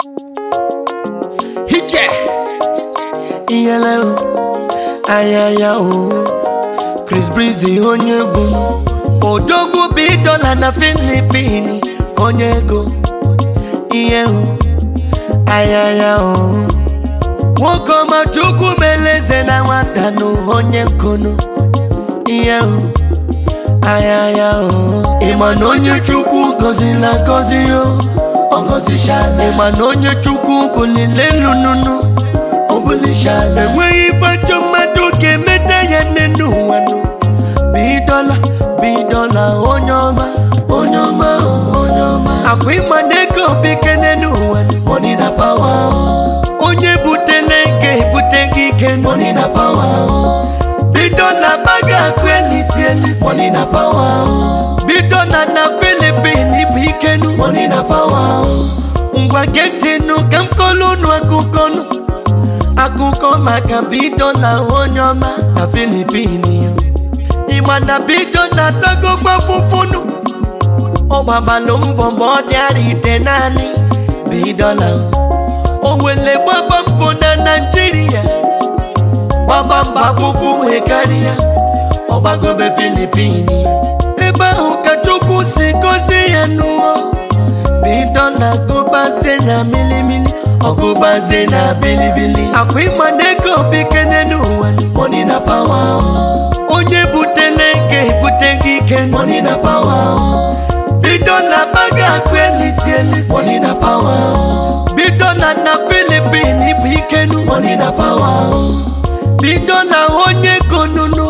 Hije Iyele o Ayaya o Chris Breezy onye egwu Odogwu bidola na Filipini onye ego Ihe o Ayaya o Nwoke ọma Chukwu meleze na nwata nụ onye nkunu Ihe o Ayaya o Ịma na onye Chukwu gọzila gọzi o Ọ gọzichala Ịma na onye Chukwu bulile elu nunu O bulichala Enweghị ife ajọ mmadụ ga-emeta ya nne n'ụwa nụ Bidola bidola onye ọma onye ọma o, onye ọma Akwa ịma na ego bikene n'ụwa nụ Money na power o. Onye butele ga-ebute gị ike nụ Money na power o. bidola baga akụ elisi elisi money na power o. bidola na filipin bụ ikenu money na power o. ngwa getinu ka m kọlụ unu akụkọ nụ akụkọ maka bidola onye ọma na filipin yo ịma na bidola tagokwa fụfụnụ ọ gbabalụ mbọ ma ọ dịara ite naanị bidola o O wele gbaba mbọ na naijiria gbaba mba fụfụ wee karịa ọgbagobe filipini ebe ahụ ka chukwu si gozie ya n'ụọ bido na gụbaze na milimili ọgụbaze na bilibili akwa ịma na ego bikene n'ụwa money na power o. onye butele ga-ebute gị ike money na power o. bido na baga akụ elisi elisi money na power o. bido na na filipin bụ ikenu money na power o. bido na onye gonunu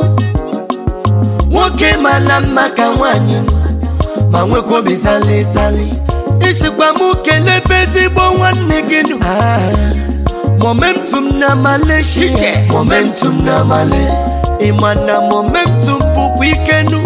nwoke mara mma ka nwanyị ma nwekwa obi sali sali isikwa m kelebe ezigbo nwanne gị nụ momentum na malaysia momentum na male ịma na momentum bụkwa ikenu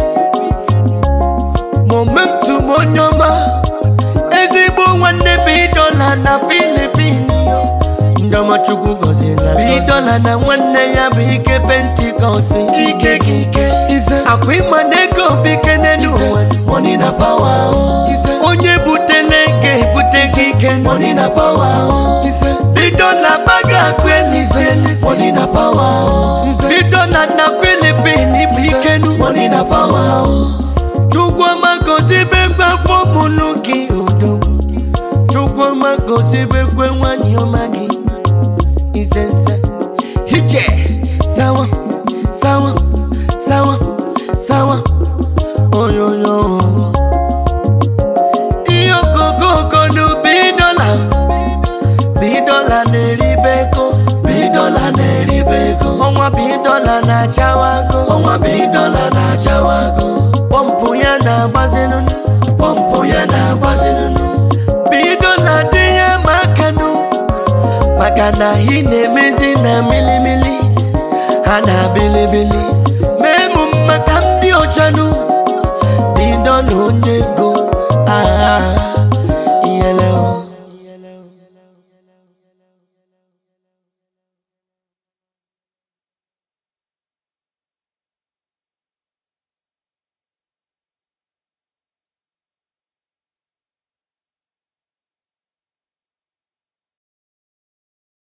momentum onye ọma ezigbo nwanne bidola na filipin ndọmọchukwu gọzila bidola na nwanne ya bụ ike pentikọst ike gị ike akwa ịma na ego bikene n'ụwa money na power o. onye butele ga-ebute gị ike money na power o. bidola baga akụ elise money na power o. bidola na filipin bụ ikenu money na power o. chukwuma gozibekwe fọmụlụ gị odogwu chukwuma gozibekwe nwanyị ọma gị isense hije sawa sawa sawa sawa oyoyo ihe okokoko nu bidola bidola na-eribe ego bidola na-eribe ego ọnwa bidola na-achawago ọnwa bidola na-achawago pọmpụ ya na-agbazinunu pọmpụ ya na-agbazinunu bidola dị ya makanụ maka na ị na-emezi na milimili ha na bilibili mee mụ maka ndị ọchanụ bido na onye ego